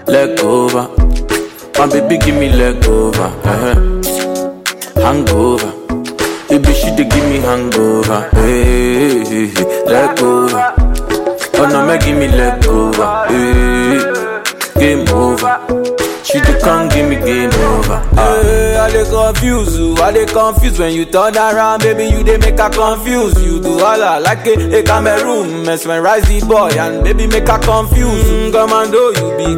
leg over. My baby give me leg over. Uh-huh. Hangover. Baby she dey give me hangover. Hey, hey, hey, leg over. Oh no, make give me leg over. Hey, game over. She dey come give me game over. Ah. Hey, I dey confuse you, I dey confuse when you turn around, baby. You dey make her confuse. You do all I like a, a Cameroon, mesmerize the boy and baby make her confuse. Mm, commando, you be